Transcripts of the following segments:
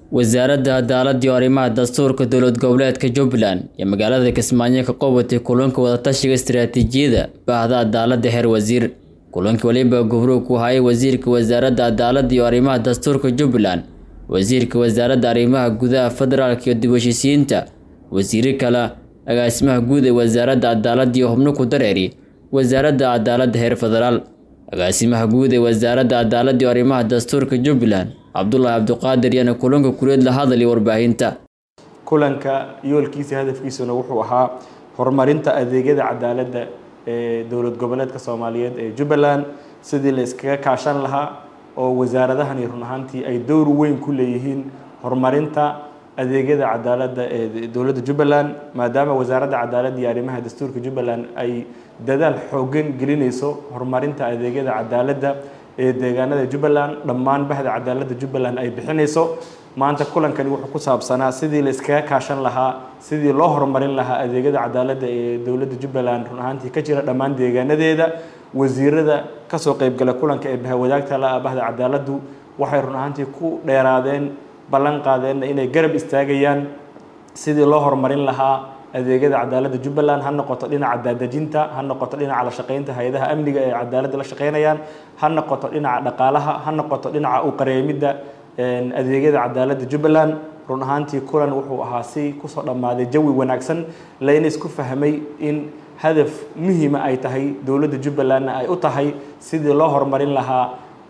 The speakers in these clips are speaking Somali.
wasaaradda cadaaladda iyo arrimaha dastuurka dowlad goboleedka jubbaland iyo magaalada kismaayo ka qabatay kulanka wadatashiga istiraatiijiyada baahda cadaaladda heer wasiir kulanka waliba gubruug ku hayay wasiirka wasaaradda cadaaladda iyo arrimaha dastuurka jubbaland wasiirka wasaaradda arrimaha gudaha federaalka iyo dib heshiisiyiinta wasiiro kale agaasimaha guud ee wasaaradda cadaaladda iyo xubno ku dareeri wasaaradda cadaaladda heer federaal agaasimaha guud ee wasaaradda cadaaladda iyo arrimaha dastuurka jubbaland cabdulaahi cabdiqaadir yaana kulanka kuleed la hadal iyo warbaahinta kulanka yoolkiisa hadafkiisuna wuxuu ahaa horumarinta adeegyada cadaaladda ee dowlad goboleedka soomaaliyeed ee jubbaland sidii la iskaga kaashan lahaa oo wasaaradahani run ahaantii ay dowr weyn ku leeyihiin horumarinta adeegyada cadaaladda ee dowladda jubbaland maadaama wasaaradda cadaaladda iyo arrimaha dastuurka jubbaland ay dadaal xoogan gelinayso horumarinta adeegyada cadaaladda ee deegaanada jubbaland dhammaan bahda cadaaladda jubbaland ay bixinayso maanta kulankani wuxuu ku saabsanaa sidii la iskaga kaashan lahaa sidii loo horumarin lahaa adeegyada cadaaladda ee dowladda jubbaland run ahaantii ka jira dhammaan deegaanadeeda wasiirada kasoo qeybgala kulanka ee bahawadaagta la bahda cadaaladdu waxay run ahaantii ku dheeraadeen ballan qaadeenna inay garab istaagayaan sidii loo horumarin lahaa adeegyada cadaaladda jubbaland ha noqoto dhinaca daadejinta ha noqoto dhinaca la shaqeynta hay-adaha amniga ee cadaaladda la shaqeynayaan ha noqoto dhinaca dhaqaalaha ha noqoto dhinaca u qareemidda adeegyada cadaaladda jubbaland run ahaantii kulan wuxuu ahaa si kusoo dhammaaday jawi wanaagsan layna isku fahmay in hadaf muhiima ay tahay dowladda jubbalandna ay u tahay sidii loo horumarin lahaa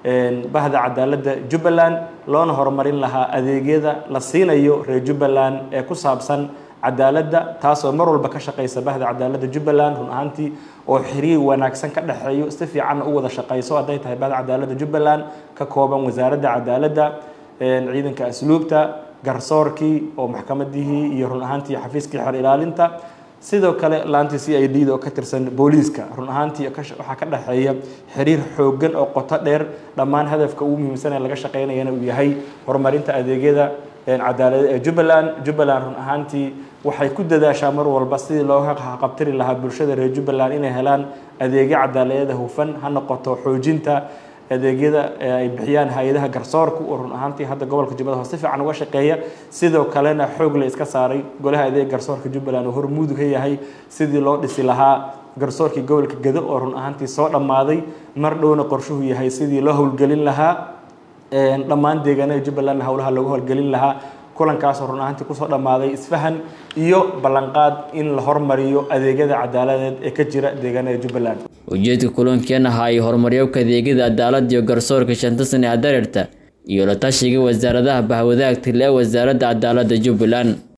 bahda cadaaladda jubbaland loona horumarin lahaa adeegyada la siinayo reer jubbaland ee ku saabsan cadaaladda taasoo mar walba ka shaqaysa bahda cadaaladda jubbaland run ahaantii oo xiriir wanaagsan ka dhexeeyo si fiicanna u wada shaqayso hadday tahay bahda cadaaladda jubbaland ka kooban wasaaradda cadaaladda ciidanka asluubta garsoorkii oo maxkamadihii iyo run ahaantii xafiiskii xer ilaalinta sidoo kale laantii c i d da oo ka tirsan booliiska run ahaantii waxaa ka dhexeeya xiriir xoogan oo qoto dheer dhammaan hadafka ugu muhiimsan ee laga shaqeynayana uu yahay horumarinta adeegyada cadaalada ee jubbaland jubbaland run ahaantii waxay ku dadaashaa mar walba sidii looga qabtiri lahaa bulshada reer jubbaland inay helaan adeegyo cadaaladeeda hufan ha noqoto xoojinta adeegyada ay bixiyaan hay-adaha garsoorka oo run ahaantii hadda gobolka jubbada hoose si fiican uga shaqeeya sidoo kalena xoog la iska saaray golaha adeega garsoorka jubbaland oo hormuud ka yahay sidii loo dhisi lahaa garsoorkii gobolka gedo oo run ahaantii soo dhammaaday mar dhowna qorshuhu yahay sidii loo howlgelin lahaa dhammaan deegaanada jubbalandna howlaha loogu howlgelin lahaa kulankaasoo run ahaantii kusoo dhammaaday isfahan iyo ballanqaad in la hormariyo adeegyada cadaaladeed ee ka jira deegaanada jubbaland ujeedka kulankeena ahaa ay horumaryowka adeegyada cadaaladda iyo garsoorka shanta sane hadareerta iyo la tashiga wasaaradaha bahwadaagta le wasaaradda cadaaladda jubbaland